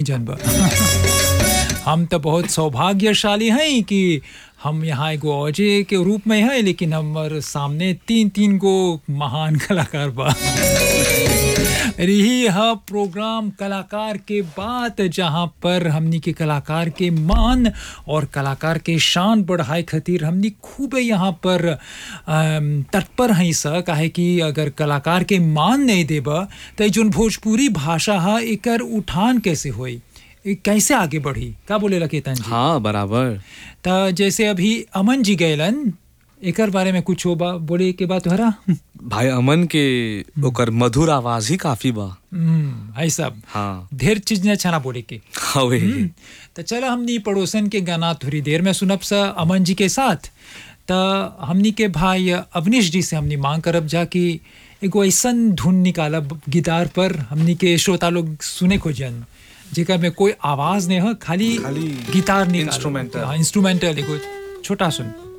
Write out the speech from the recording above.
जानबा हम तो बहुत सौभाग्यशाली हैं कि हम यहाँ एगो अजय के रूप में हैं लेकिन हमार सामने तीन तीन गो महान कलाकार बा रही है प्रोग्राम कलाकार के बात जहाँ पर हमनी के कलाकार के मान और कलाकार के शान बढ़ाए खातिर हमनी खूब यहाँ पर अम, तत्पर हैं स काहे कि अगर कलाकार के मान नहीं देबा तो जोन भोजपुरी भाषा है एकर उठान कैसे होई ए कैसे आगे बढ़ी का बोले केतन जी हाँ बराबर त जैसे अभी अमन जी गैलन एकर बारे में कुछ हो बा बोले के बात तोहरा भाई अमन के ओकर मधुर आवाज ही काफी बा हम्म, है सब हाँ ढेर चीज ने अच्छा ना बोले के हवे तो चलो हमनी पड़ोसन के गाना थोड़ी देर में सुनब सा अमन जी के साथ त हमनी के भाई अवनीश जी से हमनी मांग करब जा कि एगो ऐसन धुन निकालब गिटार पर हमनी के श्रोता लोग सुने खोजन जेकर में कोई आवाज नहीं हो खाली खाली गिटार निकाल instrumental। इंस्ट्रूमेंटल एगो छोटा सुन